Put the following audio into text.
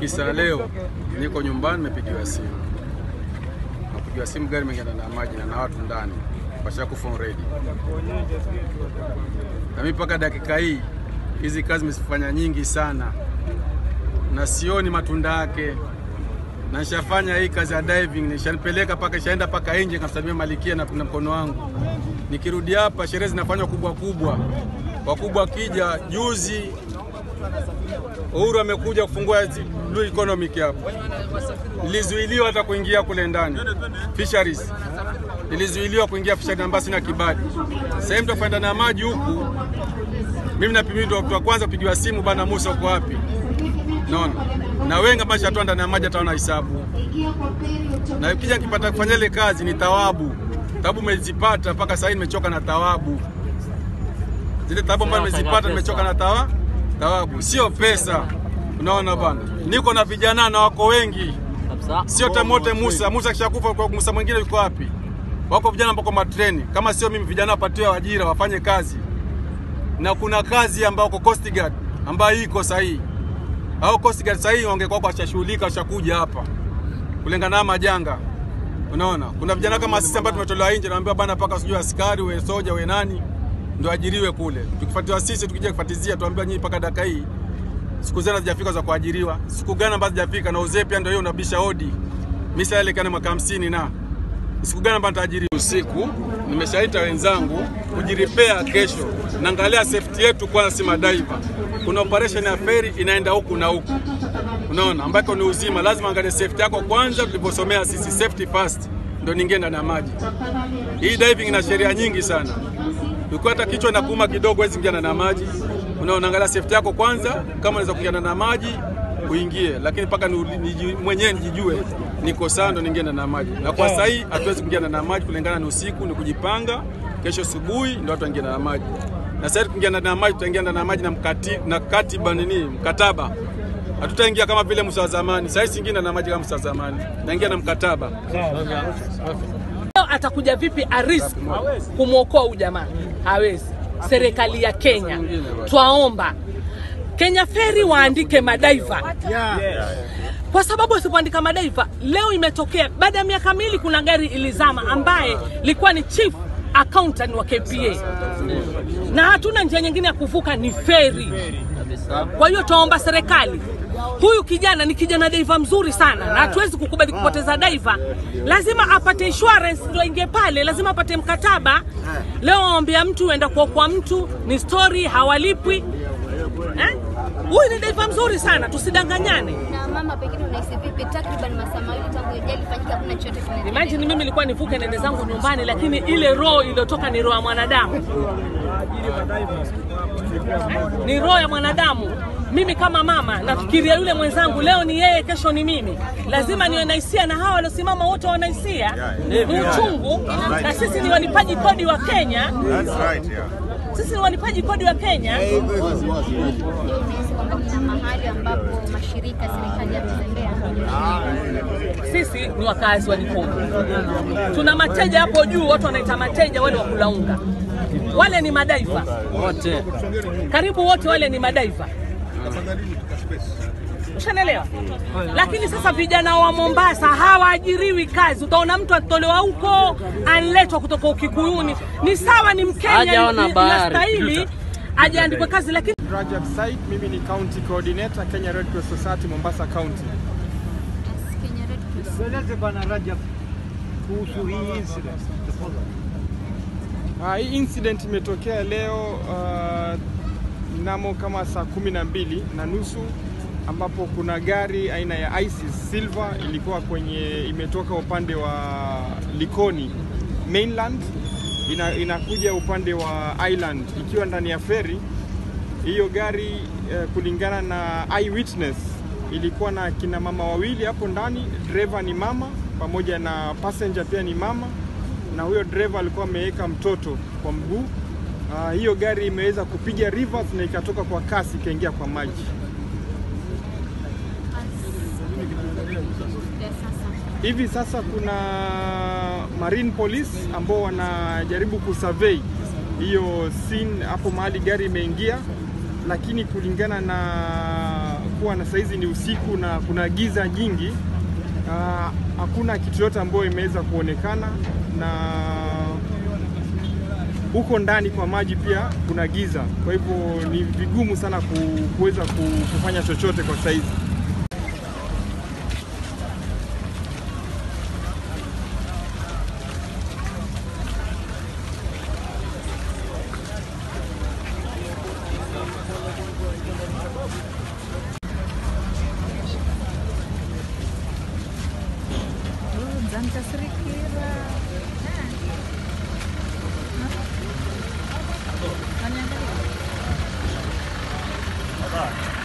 kisa leo niko nyumbani, nimepigiwa simu, napigiwa simu, gari imeingana na maji na na watu ndani washakufa already. Na mimi mpaka dakika hii hizi kazi nimezifanya nyingi sana na sioni matunda yake, na nishafanya hii kazi ya diving, nishanipeleka paka ishaenda paka nje, kamsalimia Malikia na na mkono wangu. Nikirudi hapa, sherehe zinafanywa kubwa kubwa, wakubwa wakija. Juzi Uhuru amekuja kufungua blue economic hapo, nilizuiliwa hata kuingia kule ndani fisheries, nilizuiliwa kuingia fisheries ambayo sina kibali. Sasa hivi tutakwenda na maji huku, mimi na pimi ndo wa kwanza kupigiwa simu, bana Musa uko wapi? Naona na wengi ambao shatwa ndani ya maji hataona hisabu, na ukija nikipata kufanya ile kazi ni thawabu. Thawabu nimezipata mpaka sasa hivi, nimechoka na thawabu. Zile thawabu ambazo nimezipata nimechoka na tawa thawabu, sio pesa. Unaona bana, niko na vijana na wako wengi, sio tamote Musa. Musa kishakufa, kwa Musa mwingine yuko wapi? Wako vijana ambao kwa matreni, kama sio mimi, vijana wapatiwe ajira, wafanye kazi, na kuna kazi ambayo kwa Coast Guard ambayo iko sahihi au Coast Guard sahihi wangekuwa washashughulika washakuja hapa kulingana na majanga. Unaona, kuna vijana kama sisi ambao tumetolewa nje, naambiwa bana, paka sijui askari we soja we nani ndio ajiriwe kule. Tukifuatiwa sisi tukija kufuatizia, tuambiwa nyinyi mpaka dakika hii siku zenu hazijafika za kuajiriwa, siku gani ambazo hazijafika, na uzee pia ndio hiyo unabisha hodi. Mimi sasa ile kana mwaka 50 na siku gani ambazo nitaajiriwa? Usiku nimeshaita wenzangu kujiripea kesho, naangalia safety yetu kwanza, si madaiva. Kuna operation ya feri inaenda huku na huku, unaona, ambako ni uzima. Lazima angalie safety yako kwanza, tuliposomea sisi safety first, ndio ningie ndani ya maji. Hii diving ina sheria nyingi sana ukiwa hata kichwa na kuuma kidogo, huwezi kuingia na maji. Unaona, angalia safety yako kwanza, kama unaweza kuingia na maji uingie, lakini mpaka mwenyewe nijijue niko sawa, ndo niingie na maji. Na kwa sasa hii hatuwezi kuingia na maji kulingana na usiku, ni kujipanga. Kesho asubuhi ndo watu waingia na maji, na sasa tukiingia na maji tutaingia na maji na mkati, na katiba nini, mkataba hatutaingia kama vile Musa wa zamani. Sasa hivi na maji kama Musa wa zamani, naingia na mkataba atakuja vipi arisk kumwokoa huyu jamaa? Hawezi. Serikali ya Kenya, twaomba Kenya Ferry waandike madaiva kwa sababu wasipoandika madaiva, leo imetokea baada ya miaka miwili, kuna gari ilizama ambaye ilikuwa ni chief accountant wa KPA na hatuna njia nyingine ya kuvuka, ni feri. Kwa hiyo twaomba serikali huyu kijana ni kijana daiva mzuri sana, na hatuwezi kukubali kupoteza daiva. Lazima apate insurance ndio aingie pale, lazima apate mkataba. Leo waambia mtu enda kuokoa mtu, ni story, hawalipwi eh? Huyu ni daiva mzuri sana, tusidanganyane. Na mama, pengine unahisi vipi, takriban masaa mawili tangu ajali ifanyike, hakuna chochote kinaendelea? Imagine mimi nilikuwa nivuke nende zangu nyumbani, lakini ile roho iliyotoka ni roho ya mwanadamu, ni roho ya mwanadamu. Mimi kama mama nafikiria yule mwenzangu, leo ni yeye, kesho ni mimi. Lazima niwe na hisia, na hawa waliosimama wote wana hisia, ni uchungu, na sisi ni walipaji kodi wa Kenya. Sisi ni walipaji kodi wa Kenya. Je, unahisi kwamba kuna mahali ambapo mashirika serikali yametembea? Sisi ni wakazi wa Likoni, tuna mateja hapo juu, watu wanaita mateja wale wa kulaunga, wale ni madaiva wote karibu wote wale ni madaiva, ushanelewa. Lakini sasa vijana wa Mombasa hawaajiriwi kazi. Utaona mtu atolewa huko analetwa kutoka Ukikuyuni, ni sawa, ni Mkenya, Hajaona ni- bahari. inastahili ajaandikwe kazi, lakini Rajab Said, mimi ni county coordinator Kenya Red Cross Society Mombasa County. Kenya Red Cross. Tueleze Bwana Rajab kuhusu hii incident. Uh, hii incident imetokea leo uh, mnamo kama saa kumi na mbili na nusu ambapo kuna gari aina ya Isis Silver ilikuwa kwenye imetoka upande wa Likoni mainland ina, inakuja upande wa island ikiwa ndani ya feri. Hiyo gari eh, kulingana na eyewitness ilikuwa na kina mama wawili hapo ndani, driver ni mama pamoja na passenger pia ni mama, na huyo driver alikuwa ameweka mtoto kwa mguu. Ah, hiyo gari imeweza kupiga reverse na ikatoka kwa kasi ikaingia kwa maji. Ya sasa. Hivi sasa kuna marine police ambao wanajaribu kusurvey hiyo scene hapo mahali gari imeingia, lakini kulingana na kuwa na saizi ni usiku na kuna giza jingi, ah, hakuna kitu yote ambayo imeweza kuonekana na huko ndani kwa maji pia kuna giza, kwa hivyo ni vigumu sana ku- kuweza ku- kufanya chochote kwa saizi. Zanca Srikira. Kanya